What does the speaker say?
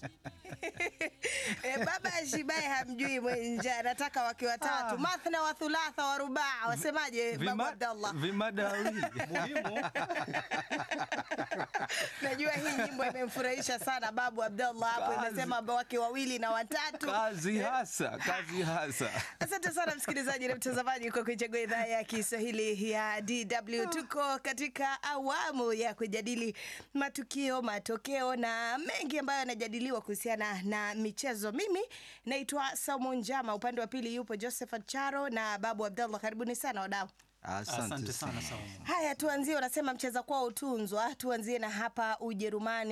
E, baba Shibai hamjui mwenja, anataka wake watatu, Ah. mathna wa thulatha wa rubaa. Wasemaje babu Vima- Abdallah? Vimadawili. Muhimu Najua hii nyimbo imemfurahisha sana babu Abdallah hapo, Kazi. imesema wake wawili na watatu. Kazi hasa, kazi hasa. Asante sana msikilizaji na mtazamaji kwa kuichagua idhaa ya Kiswahili ya DW. Tuko katika awamu ya kujadili matukio, matokeo na mengi ambayo yanajadiliwa kuhusiana na michezo. Mimi naitwa Saumu Njama, upande wa pili yupo Josephat Charo na Babu Abdallah. Karibuni sana wadau. Asante, asante sana. sana Saumu. Haya, tuanzie, unasema mcheza kwao utunzwa. Tuanzie na hapa Ujerumani.